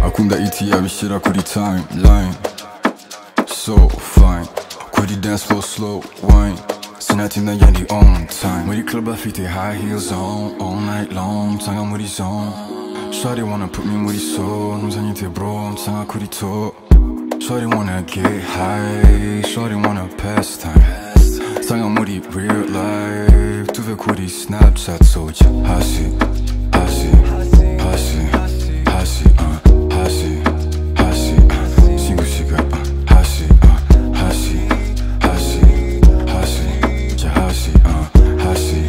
akunda iti yabishyira kuri time line so fine kuri dance floor slow wine sinatinda njya ndi on time muri club afite high heels on all night long nsanga muri zone shawty wanna put me muri so nzanye te bro nsanga kuri to shawty wanna get high shawty wanna pass time nsanga muri real life tuve kuri snapchat soja hasi hasi hasi hasi ah, hasi hasi ah, singusiga ah, hasi ah, hasi hasi hasi ja hasi ah, hasi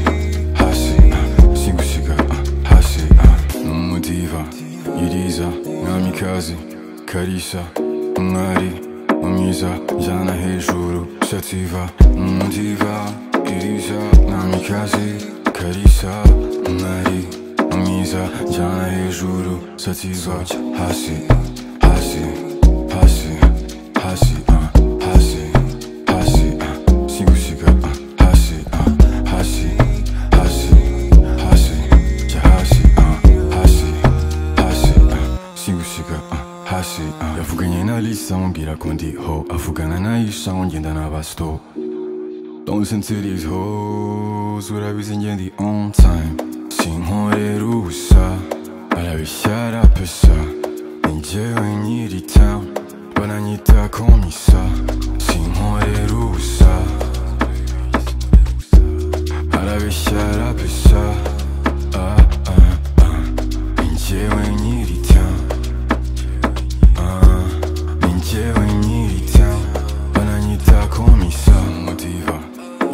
hasi ah, singusiga ah, hasi ah. ni umudiva iriza mwamikazi karisa umwari umwiza jana hejuru shativa umudiva iriza mwamikazi karisa umwari umwiza jana hejuru sativa hasi hasi hasi hasi ah, hasi hasi ah, sigusiga ah, hasi ah, hasi hasi hasi ja hasi ah, hasi hasi ah, sigusiga ah, hasi ah. yavuganye na lisa ambwira ko ndi ho avugana na isha ngenda n'abasto Don't into these hoes Urabizi njye ndi on time Sinkorera ubusa Barabishyara pesa Ni njyewe nyiri town Baranyita komisa Sinkorera ubusa Barabishyara pesa Ah ah ah Ni njyewe nyiri town ninjyewe nyirita bananyita komisa mudiva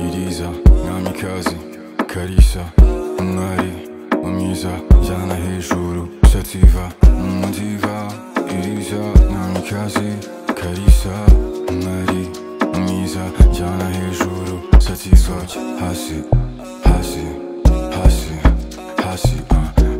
iriza mwamikazi karisa umwari umwiza jana hejuru sativa mudiva iriza mwamikazi karisa umwari umwiza jana hejuru sativa hasi hasi hasi hasi ah,